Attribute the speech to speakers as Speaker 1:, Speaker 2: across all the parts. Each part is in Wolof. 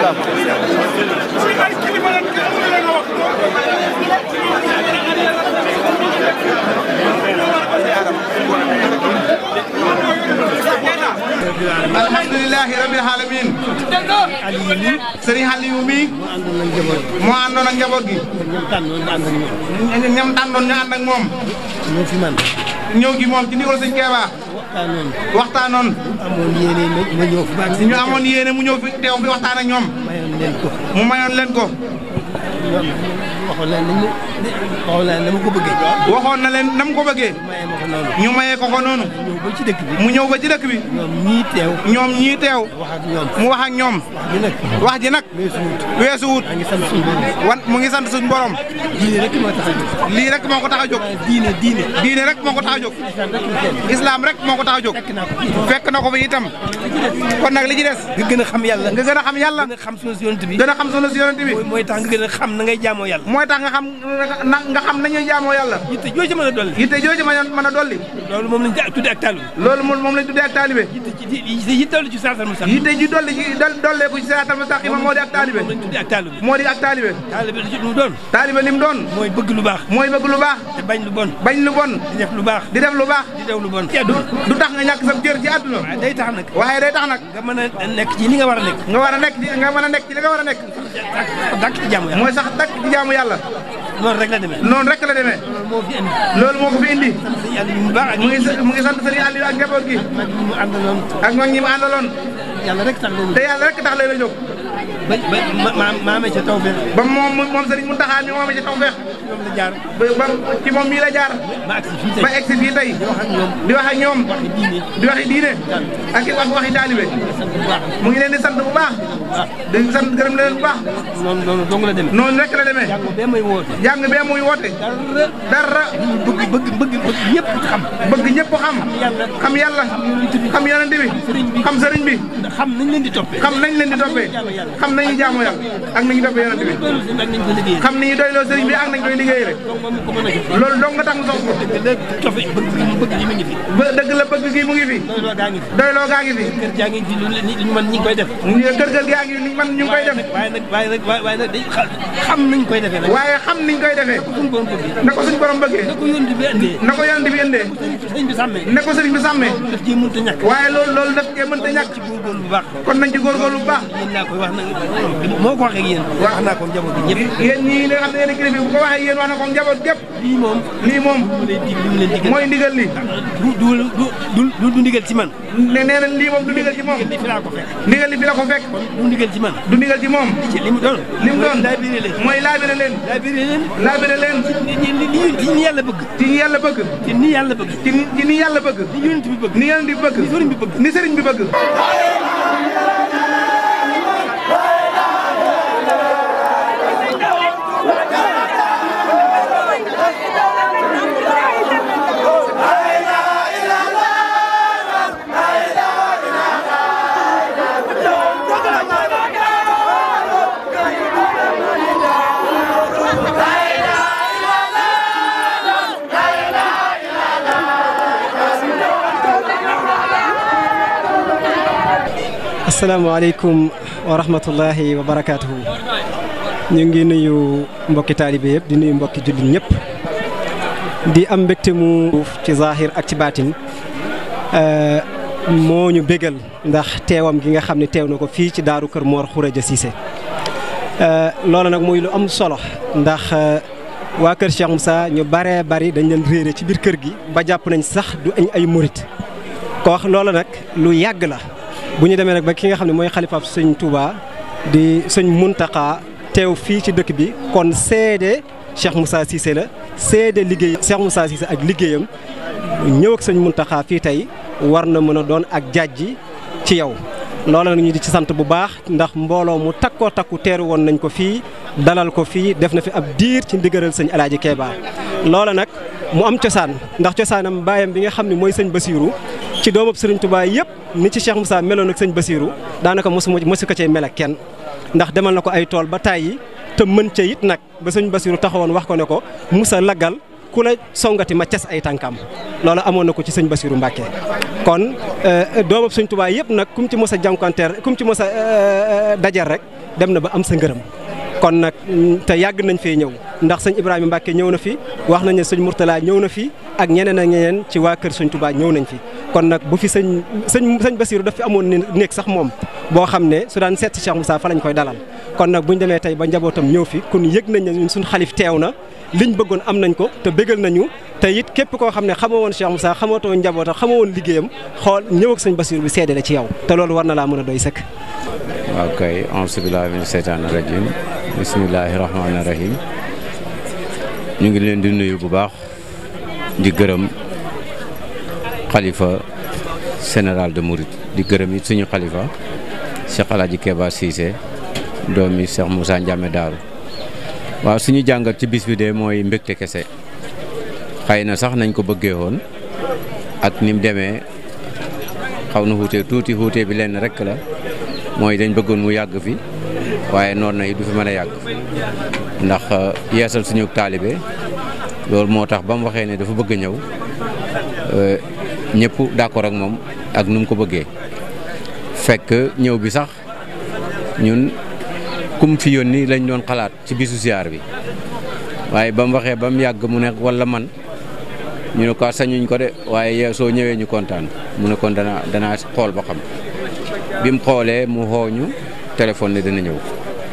Speaker 1: alhamdulilahi rabbil alamin sëriñ Aliou mi moo àndoon ak njaboot gi ñam tàndoon ñu ànd ak moom
Speaker 2: ñoo fi man
Speaker 1: ñëw gi moom ci ndigal sëñ Keeba
Speaker 2: waxtaanoon
Speaker 1: waxtaanoon
Speaker 2: amoon yéene ma ma ñëw fi baax
Speaker 1: ñu amoon yéene mu ñëw fi teew fi waxtaan ak ñoom
Speaker 2: mayoon leen ko
Speaker 1: mu mayoon leen ko
Speaker 2: waxoon leen nañ waxoon leen na ma ko bëggee
Speaker 1: waxoon na leen nam ko bëggee
Speaker 2: maye ma ko noonu
Speaker 1: ñu mayee ko ko noonu
Speaker 2: ñëw ba ci dëkk bi
Speaker 1: mu ñëw ba ci dëkk bi
Speaker 2: ñoom ñii teew
Speaker 1: ñoom ñii teew
Speaker 2: wax ak ñoom
Speaker 1: mu wax ak ñoom
Speaker 2: wax ji nag
Speaker 1: wax ji nag
Speaker 2: weesu wut
Speaker 1: weesu wut
Speaker 2: maa ngi sant suñu borom
Speaker 1: wan mu ngi sant suñu borom
Speaker 2: diine rek moo tax a jóg
Speaker 1: lii rek moo ko tax a jóg
Speaker 2: diine diine
Speaker 1: diine rek moo ko tax a jóg
Speaker 2: islam rek la kenn
Speaker 1: islam rek moo ko tax a jóg
Speaker 2: fekk naa ko fi
Speaker 1: fekk na ko fi itam kon nag li ci des
Speaker 2: nga gën a xam yàlla
Speaker 1: nga gën a xam yàlla
Speaker 2: gën a xam sunu si yonent bi
Speaker 1: gën a xam sunu si yonent bi
Speaker 2: mooy mooy tax nga gën a xam na ngay jaamoo yàlla
Speaker 1: mooy tax nga xam na nga xam nañuy jaamoo yàlla
Speaker 2: yitte joo ci mën a dolli
Speaker 1: yitte jooju ma mën a dolli
Speaker 2: loolu moom lañ tudde ak taalu
Speaker 1: loolu moom moom lañ tuddee ak taalibe
Speaker 2: yitte ci yitte yi dolli ci saatal musal
Speaker 1: yitte ji dolli ci dolleeku ci siraatal mustaqima moo di ak taalibe
Speaker 2: moom lañ tudde ak taalu bi
Speaker 1: moo di ak taalibe
Speaker 2: taalibe lu ci lu doon
Speaker 1: taalibe li mu doon
Speaker 2: mooy bëgg lu baax
Speaker 1: mooy bëgg lu baax
Speaker 2: te bañ lu bon
Speaker 1: bañ lu bon
Speaker 2: di def lu baax
Speaker 1: di def lu baax
Speaker 2: di daw lu bon
Speaker 1: du du tax nga ñàkk sa cër ci àdduna
Speaker 2: waaye day tax nag
Speaker 1: waaye day tax nag
Speaker 2: nga mën a nekk ci li nga war a nekk
Speaker 1: nga war a nekk ci nga mën a nekk ci li nga war a nekk
Speaker 2: dàkk ci jàmm yàlla
Speaker 1: mooy sax dakk ci jaamu yàlla
Speaker 2: noonu rek la demee
Speaker 1: noonu rek la demee
Speaker 2: loolu moo fi indi
Speaker 1: loolu moo ko fi indi
Speaker 2: sant yàlla yu baax ak
Speaker 1: mu ngi mu ngi sant sëriñ Aliou ak njaboot gi
Speaker 2: mag ñi mu àndaloon
Speaker 1: ak mag ñi mu àndaloon
Speaker 2: yàlla rek tax loolu
Speaker 1: te yàlla rek tax lay la jóg
Speaker 2: ba ba ma ma amee ca taw feex
Speaker 1: ba moom moom sëriñ Mountakha mi moom ci tawfeex
Speaker 2: ñoom la jaar
Speaker 1: ba ba ci moom mii la jaar
Speaker 2: ba agsi fii tey
Speaker 1: ba egsi fii tey
Speaker 2: di wax ak ñoom
Speaker 1: di wax ak ñoom
Speaker 2: waxi diine
Speaker 1: di waxi diine ak i wax waxi taalibe
Speaker 2: sant bu baax
Speaker 1: mu ngi leen di sant bu baax di sant gërëm leen bu baax
Speaker 2: noonu noonu dong la demee
Speaker 1: noonu rek la demee
Speaker 2: jàngo bee may woote
Speaker 1: jàng bee muy woote
Speaker 2: dara
Speaker 1: dara
Speaker 2: bëgg bëgg bëgg bëgg ñëpp xam
Speaker 1: bëgg ñëpp xam
Speaker 2: yàlla
Speaker 1: xam yàlla xam yonent bi xam sëriñ bi
Speaker 2: xam nañ leen di toppee
Speaker 1: xam nañ leen di toppee xam nañu jaamu yàlla ak nañu toppee yonent bi
Speaker 2: loolu seen ak nañ ko liggéey
Speaker 1: xam ni ñu doyloo sëriñ bi ak nañ koy liggéeyee
Speaker 2: donc moom ko mën a def
Speaker 1: loolu dong nga tax mu sos ko
Speaker 2: dëgg la toppe bëgg gi mu bëgg gi mu ngi fi
Speaker 1: ba dëgg la bëgg gi mu ngi fi
Speaker 2: loolu gaa ngi fi
Speaker 1: doyloo gaa ngi fi
Speaker 2: kër jaa ngi fi lu li ñu mën ñi ngi koy def
Speaker 1: kër kër gaa ngi li man ñu ngi koy def
Speaker 2: waaye nag waaye nag waaye nag dañ xam nañ koy defee nag
Speaker 1: waaye xam niñ koy defee
Speaker 2: suñu borom bëgg
Speaker 1: na ko suñu borom bëggee
Speaker 2: na ko yónni bi andee
Speaker 1: na ko yonent bi indee
Speaker 2: sëñ bi sàmmee
Speaker 1: ne ko sëriñ bi sàmmee
Speaker 2: daf ci mënta ñàkk
Speaker 1: waaye loolu loolu daf cee mënta ñàkk
Speaker 2: ci góorgóorlu bu baax
Speaker 1: kon nañ ci góorgóorlu bu baax
Speaker 2: yéen laa koy wax nag moo ko waxee ak yéen wax naa ko njaboot bi ñëpp
Speaker 1: yéen ñii nga xam ne yéen a kilifa bu ko waxee yéen wax na ko njaboot gépp
Speaker 2: lii moom
Speaker 1: lii moom
Speaker 2: mu lay dig li mu leen digal
Speaker 1: mooy ndigal li
Speaker 2: du du du du du ndigal ci man
Speaker 1: ne nee na lii moom du ndigal ci moom
Speaker 2: li fi laa ko fekk
Speaker 1: ndigal li fi la ko fekk
Speaker 2: du ndigal ci man
Speaker 1: du ndigal ci moom
Speaker 2: ci li mu doon
Speaker 1: li mu doon
Speaker 2: laa biré leen
Speaker 1: mooy laabire leen
Speaker 2: laa biré leen
Speaker 1: laabire leen
Speaker 2: li li li li ni yàlla bëgg
Speaker 1: ci ñi yàlla bëgg
Speaker 2: te ni yàlla bëgg
Speaker 1: ci ni ci ni yàlla bëgg
Speaker 2: ni yonent bi bëgg
Speaker 1: ni yonent bi bëgg
Speaker 2: ni sëriñ bi bëgg
Speaker 1: ni sëriñ bi bëgg
Speaker 3: asalaamaaleykum wa rahmatullahi wa barakaatuhu ñu ngi nuyu mbokki taalibe yëpp di nuyu mbokki jullit ñëpp di am mbégte mu ci zahir ak ci baatin moo ñu bégal ndax teewam gi nga xam ne teew na ko fii ci daaru kër Mor Khourédia Cissé loolu nag muy lu am solo ndax waa kër Cheikh Moussa ñu baree bari dañ leen réere ci biir kër gi ba jàpp nañ sax du añ ay murit ko wax loolu nag lu yàgg la bu ñu demee nag ba ki nga xam ne mooy xalifaab sëñ Touba di sëñ Muntaxa teew fii ci dëkk bi kon seede Cheikh Moussa Cissé la seede liggéey Cheikh Moussa Cissé ak liggéeyam ñëw ak sëñ Muntaxa fii tey war na mën a doon ak jàjji ci yow. loola nag ñu di ci sant bu baax ndax mbooloo mu takkoo takku teeru woon nañ ko fii dalal ko fii def na fi ab diir ci ndigalal sëñ Alaaji Keeba loola nag mu am cosaan ndax cosaanam baayam bi nga xam ne mooy sëñ Basiiru ci doomab Sëriñ Tuubaa yëpp ni ci Cheikh Moussa meloon ak sëñ Basiiru daanaka mosu mosu ko cay mel ak kenn ndax demal na ko ay tool ba tàyyi te mën ca it nag ba sëñ Basiiru taxawoon wax ko ne ko Moussa laggal ku la songati ma cas ay tànkam loolu amoon na ko ci sëñ Bassirou Mbacké kon doomam sëñ Tuubaa yëpp nag kum ci mos a jànkuwanteer kum ci mos a dajal rek dem na ba am sa ngërëm kon nag te yàgg nañ fee ñëw ndax sëñ Ibrahima Mbacke ñëw na fi wax nañ ne sëñ Mourtala ñëw na fi ak ñeneen ak ñeneen ci waa kër sëñ Touba ñëw nañ fi. kon nag bu fi sëñ sëñ sëñ Bassirou daf fi amoon nekk sax moom boo xam ne su daan seet si Cheikh Moussa fa lañ koy dalal kon nag bu ñu demee tey ba njabootam ñëw fi kun yëg nañ ne ñun suñu xalif teew na liñ bëggoon am nañ ko te bégal nañu te it képp koo xam ne xamoo woon Cheikh Moussa xamootoo njabootam xamoo woon liggéeyam xool ñëw ak sëñ Bassirou bi seede la ci yow te loolu war na laa mën a doy sëkk.
Speaker 4: waaw kay auzu billaahi mina seytaani rajiim bismillaahi rahmaani rahiim ñu ngi leen di nuyu bu baax di gërëm xalifa général de Mouride di gërëm it suñu xalifa Cheikh El Hadj Keba Cissé doomi Cheikh Moussa Ndiame Daaru waaw suñu jàngat ci bis bi de mooy mbégte kese xëy na sax nañ ko bëggee woon ak ni mu demee xaw na xuute tuuti xuute bi lenn rek la mooy dañ bëggoon mu yàgg fi waaye noonu na it du fi mën a yàgg ndax yeesal suñu taalibe loolu moo tax ba mu waxee ne dafa bëgg a ñëw ñëpp d'accord ak moom ak nu mu ko bëggee fekk ñëw bi sax ñun kum fi yónni lañ doon xalaat ci bisu ziar bi waaye ba mu waxee ba mu yàgg mu ne walla man ñu ne ko sañuñ ko de waaye soo ñëwee ñu kontaan mu ne kon danaa danaa xool ba xam bi mu xoolee mu xooñu téléphone ne dana ñëw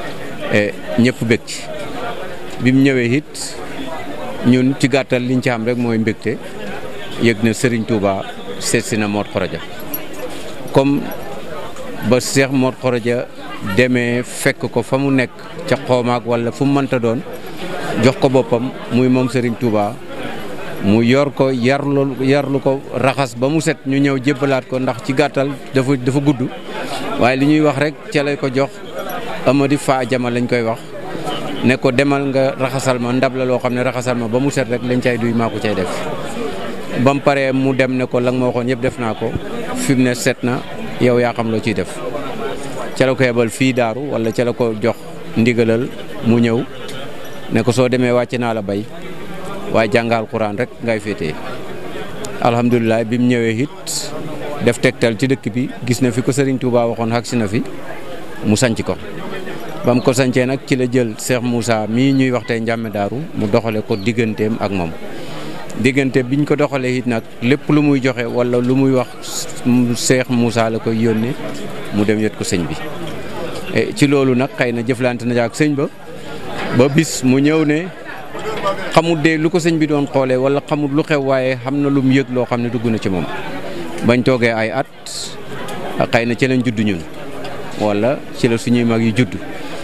Speaker 4: ñëpp bég ci bi mu ñëwee it ñun ci gàttal liñ ci am rek mooy mbégte yëg na Serigne Touba seet si na Mor Khoroja comme ba Cheikh Mor Khoroja demee fekk ko fa mu nekk ca xoomaak wala fu mu mënta doon jox ko boppam muy moom Serigne Touba mu yor ko yarlu yarlu ko raxas ba mu set ñu ñëw jébbalaat ko ndax ci gàttal dafa dafa gudd waaye li ñuy wax rek ca lay ko jox amadi fa jama lañ koy wax ne ko demal nga raxasal ma ndab la loo xam ne raxasal ma ba mu set rek lañ cay duy maa ko cay def ba mu paree mu dem ne ko la nga ma waxoon yëpp def naa ko fi mu ne set na yow yaa xam loo ciy def ca la ko yebal fii daaru wala ca la ko jox ndigalal mu ñëw ne ko soo demee wàcc naa la bay waaye jàngal Quran rek ngay féetee alhamdulilah bi mu ñëwee it def tegtal ci dëkk bi gis na fi ko Serigne Touba waxoon xagsi na fi mu sanc ko ba mu ko sancee nag ci la jël Cheikh Moussa mii ñuy wax tey Ndiamé Daaru mu doxale ko digganteem ak moom diggante biñ ko doxalee it nag lépp lu muy joxe wala lu muy wax Cheikh Moussa la koy yónnee mu dem yot ko sëñ bi ci loolu nag xëy na jëflante na ak sëñ ba ba bis mu ñëw ne xamut de lu ko sëñ bi doon xoolee wala xamut lu xew waaye xam na lu mu yëg loo xam ne dugg na ci moom bañ toogee ay at xëy na ci lañ judd ñun wala ci la suñuy mag yi judd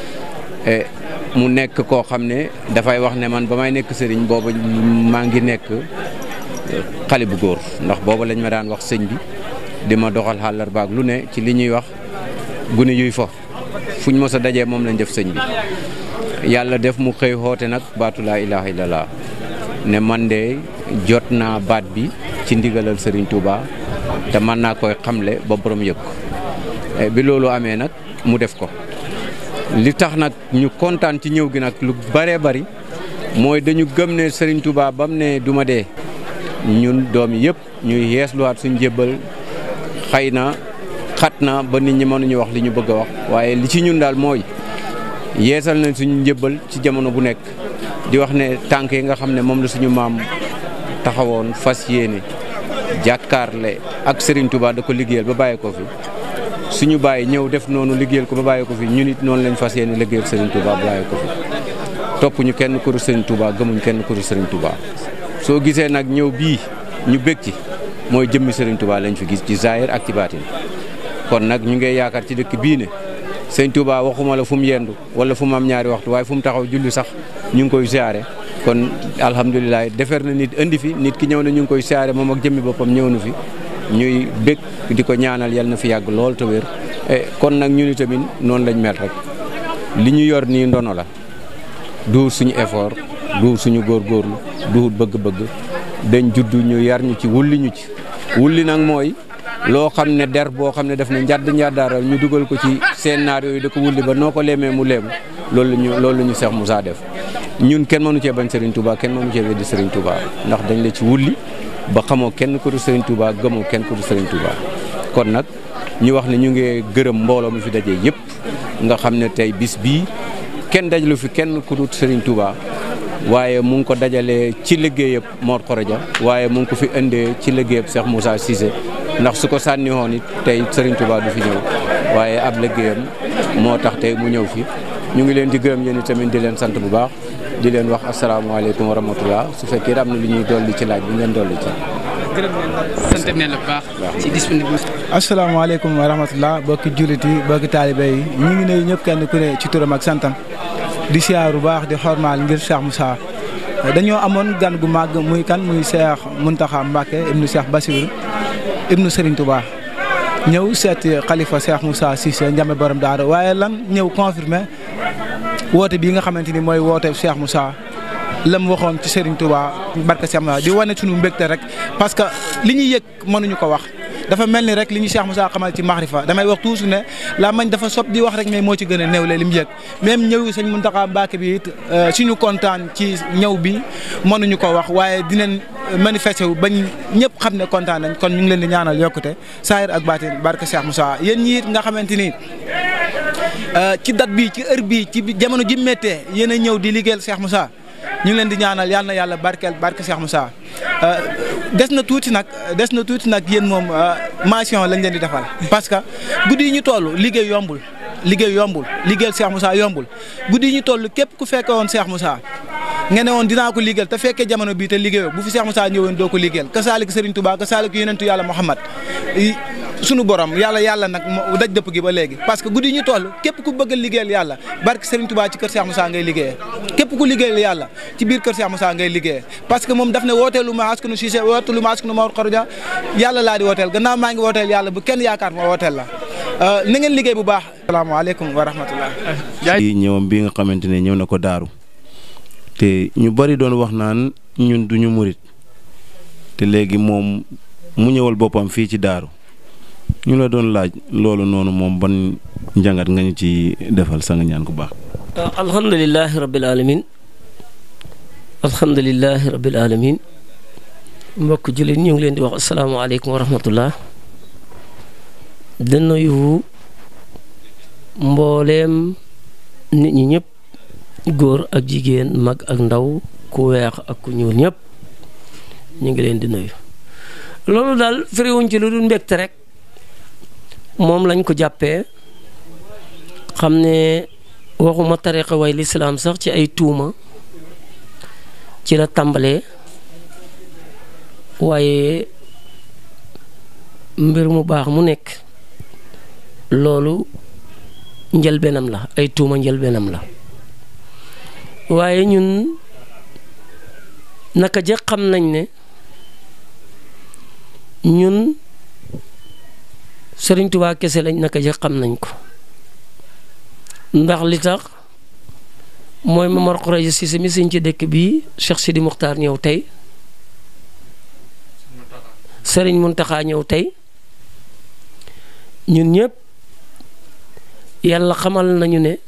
Speaker 4: mu nekk koo xam ne dafay wax ne man ba may nekk sëriñ booba maa ngi nekk xale bu góor ndax booba lañ ma daan wax sëñ bi di ma doxal xàllar baag lu ne ci li ñuy wax gune yuy fo fuñ mos a dajee moom lañ def sëñ bi yàlla def mu xëy xoote nag baatu laa ilaha illallah ne man de jot naa baat bi ci ndigalal Serigne Touba te mën naa koy xamle ba borom yëg bi loolu amee nag mu def ko li tax nag ñu kontaan ci ñëw gi nag lu bëree bari mooy dañu gëm ne Serigne Touba bam ne du ma dee ñun doom yi yëpp ñuy yeesluwaat suñ jébbal xëy na xat na ba nit ñi mënuñu wax li ñu bëgg a wax waaye li ci ñun daal mooy yeesal nañ suñu njëbbal ci jamono bu nekk di wax ne tànk yi nga xam ne moom la suñu maam taxawoon fas yéene jàkkaarle ak Serigne Touba da ko liggéeyal ba bàyyi ko fi suñu bàyyi ñëw def noonu liggéeyal ko ba bàyyi ko fi ñun it noonu lañ fas yéene liggéeyal Serigne Touba ba bàyyi ko fi topp ñu kenn kuru Serigne Touba gëmuñ kenn kuru Serigne Touba soo gisee nag ñëw bii ñu bég ci mooy jëmmi Serigne Touba lañ fi gis ci zahir ak ci baatin kon nag ñu ngi yaakaar ci dëkk bii ne sëñ Touba waxuma la fu mu yendu wala fu mu am ñaari waxtu waaye fu mu taxaw julli sax ñu ngi koy siyaare kon alhamdulilah defer na nit indi fi nit ki ñëw na ñu ngi koy siyaare moom ak jëmmi boppam ñëw na fi ñuy bég di ko ñaanal yal na fi yàgg lool te wér kon nag ñu ni tamit noonu lañ mel rek li ñu yor nii ndono la du suñu effort du suñu góorgóorlu du bëgg-bëgg dañ judd ñu yar ñu ci wulli ñu ci wulli nag mooy loo xam ne der boo xam ne def na njadd njaddaaral ñu dugal ko ci seen naar yooyu da ko wulli ba noo ko leemee mu leemu loolu la ñu loolu la ñu Cheikh Moussa def ñun kenn mënu cee bañ Serigne Touba kenn mënu cee weddi Serigne Touba ndax dañ la ci wulli ba xamoo kenn ku du Serigne Touba gëmoo kenn ku du Serigne Touba kon nag ñu wax ne ñu ngi gërëm mbooloo mi fi daje yëpp nga xam ne tey bis bii kenn dajalu fi kenn ku dul Serigne Touba waaye mu ngi ko dajalee ci liggéeyab Mor Khoroja waaye mu ngi ko fi indee ci liggéeyab Cheikh Moussa Cissé ndax su ko sànni woon it tey Serigne Touba du fi ñëw waaye ab liggéeyam moo tax tey mu ñëw fi ñu ngi leen di gërëm yéen tamit di leen sant bu baax di leen wax asalaamaaleykum wa rahmatullah su fekkee am na lu ñuy dolli ci laaj bi ngeen dolli ci.
Speaker 5: gërëm nañ la sant nañ la bu baax. ci disponible.
Speaker 2: asalaamaaleykum wa rahmatullah bokki jullit yi bokki taalibe yi ñu ngi nuyu ñëpp kenn ku ne ci turam ak santam di siyaar bu baax di xormaal ngir Cheikh Moussa dañoo amoon gan gu màgg muy kan muy Cheikh Mountakha Mbacké ibnu Cheikh Bassirou ibnu Serigne Touba ñëw seeti xalifa Cheikh Moussa Cissé Ndiamé borom daara waaye lan ñëw confirmé woote bii nga xamante ni mooy woote Cheikh Moussa la mu waxoon ci Serigne Touba barke Cheikh Moussa di wane suñu mbégte rek parce que li ñuy yëg mënuñu ko wax dafa mel ni rek li ñu Cheikh Moussa xamal ci maxrifa damay wax toujours ne la mañ dafa sob di wax rek mais moo ci gën a néewle li mu yëg même ñëw sëñ Mountakha Mbacké bi it suñu kontaan ci ñëw bi mënuñu ko wax waaye dinañ manifesté wu bañ ñëpp xam ne kontaan nañ kon ñu ngi leen di ñaanal yokkute saahir ak baatin barke Cheikh Moussa yéen ñi it nga xamante ni ci date bi ci heure bi ci jamono ji méttee yéen a ñëw di liggéeyal Cheikh Moussa ñu ngi leen di ñaanal yal na yàlla barkeel barke Cheikh Moussa des na tuuti nag des na tuuti nag yéen moom mention lañ leen di defal parce que guddi yi ñu toll liggéey yombul liggéey yombul liggéeyal Cheikh Moussa yombul guddi yi ñu toll képp ku fekke woon Cheikh Moussa nga ne woon dinaa ko liggéeyal te fekkee jamono bii te liggéeyoo bu fi Cheikh Moussa ñëwoon doo ko liggéeyal kasaalika Serigne Touba kasaalika yonentu yàlla Muhammad sunu borom yàlla yàlla nag moo daj dëpp gi ba léegi parce que guddi yi ñu toll képp ku bëgg a liggéeyal yàlla barke Serigne Touba ci kër Cheikh Moussa ngay liggéeyee képp ku liggéeyal yàlla ci biir kër Cheikh Moussa ngay liggéeyee parce que moom daf ne wooteelu ma askanu Cissé wooteelu ma askanu Mor Khoroja yàlla laa di wooteel gannaaw maa ngi wooteel yàlla bu kenn yaakaar ma wooteel la na ngeen liggéey bu baax asalaamaaleykum wa rahmatullah
Speaker 6: ci ñëwam bi nga xamante ne ñëw na ko daaru te ñu bari doon wax naan ñun duñu murit te léegi moom mu ñëwal boppam fii ci daaru ñu la doon laaj loolu noonu moom ban njàngat nga ñu ci defal sa nga ñaan ku baax.
Speaker 7: alhamdulilahi rabbil alamin alhamdulilahi rabbil alamin mbokk jullit ñu ngi leen di wax asalaamaaleykum wa rahmatullah di nuyu mbooleem nit ñi ñëpp góor ak jigéen mag ak ndaw ku weex ak ku ñuul ñëpp ñu ngi leen di nuyu loolu daal firiwuñ ci lu dul mbégte rek moom lañ ko jàppee xam ne waxuma tariqa way lislaam sax ci ay tuuma ci la tàmbalee waaye mbir mu baax mu nekk loolu njëlbeenam la ay tuuma njëlbeenam la waaye ñun naka jëkk xam nañ ne ñun Sëriñ Tuubaa kese lañ naka jëkk xam nañ ko ndax li tax mooy Mor Khoroja Cissé mi sëñ ci dëkk bii Cheikh Sidi Muxtaar ñëw tey Sëriñ Muntaxa ñëw tey ñun ñëpp yàlla xamal nañu ne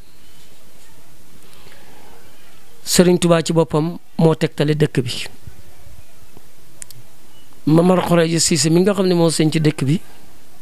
Speaker 7: Sëriñ Tuubaa ci boppam moo tegtale dëkk bi Mor Khoroja Cissé mi nga xam ne moo sëñ ci dëkk bi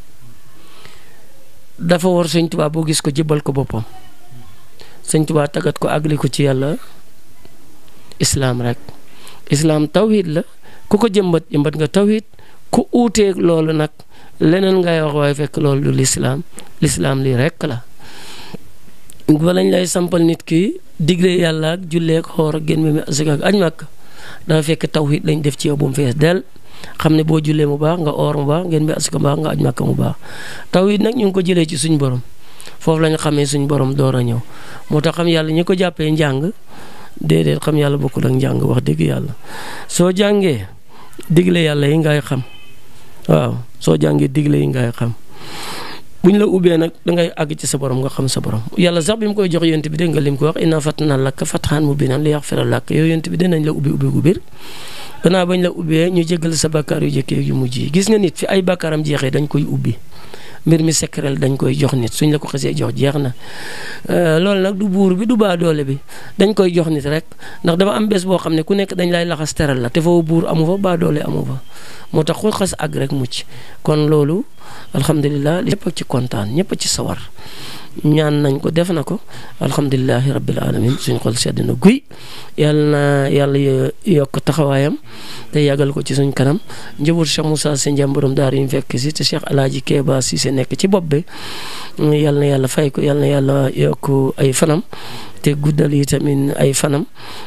Speaker 7: dafa war sëñ Tuubaa boo gis ko jébbal ko boppam sëñ Tuubaa tagat ko àggali ko ci yàlla islaam rek islaam tawhid la ku ko jëmbat jëmbat nga tawhid ku uuteeg loolu nag leneen ngay wax waaye fekk loolu du lislaam lislaam lii rek la ba lañ lay sampal nit ki digle yàlla ak jullee ak xoor ak génn mi asaka ak aj màkk dafa fekk tawhid lañ def ci yow bu mu fees del xam ne boo jullee mu baax nga oor mu baax ngeen bi asaka mu baax nga aj màkk mu baax tawhid nag ñu ngi ko jëlee ci suñ borom foofu la ñu xamee suñ borom door a ñëw moo tax xam yàlla ñi ko jàppee njàng déedéet xam yàlla bokkul ak njàng wax dëgg yàlla soo jàngee digle yàlla yi ngay xam waaw soo jàngee digle yi ngay xam buñ la ubbee nag dangay àgg ci sa borom nga xam sa borom yàlla sax bi mu koy jox yonent bi dégg nga lim ko wax inna fatna laka fathan mubinan li yaxfira lak yow yonent bi dinañ la ubbi ubbi gu bir gannaaw bañ la ubbee ñu jéggal sa bakkaar yu jëkkee yu mujj yi gis nga nit fi ay bakkaaram jeexee dañ koy ubbi mbir mi secret dañ koy jox nit suñ la ko xasee jox jeex na loolu nag du buur bi du baa doole bi dañ koy jox nit rek ndax dafa am bés boo xam ne ku nekk dañ lay laxas teral la te foofu buur amu fa baa doole amu fa moo tax ku xas àgg rek mucc kon loolu alhamdulilah ñëpp a ci kontaan ñëpp a ci sawar ñaan nañ ko def na ko alhamdulilahi rabbil alamin suñ xol sedd na guy yàlla na yàlla yokk taxawaayam te yàggal ko ci suñ kanam njëbur Cheikh Moussa Sy Ndiame borom daar yi ñu fekk si te Cheikh Alaaji Keeba Cissé nekk ci bopp bi yàlla na yàlla fay ko yàlla na yàlla yokk ay fanam te guddal yi tamit ay fanam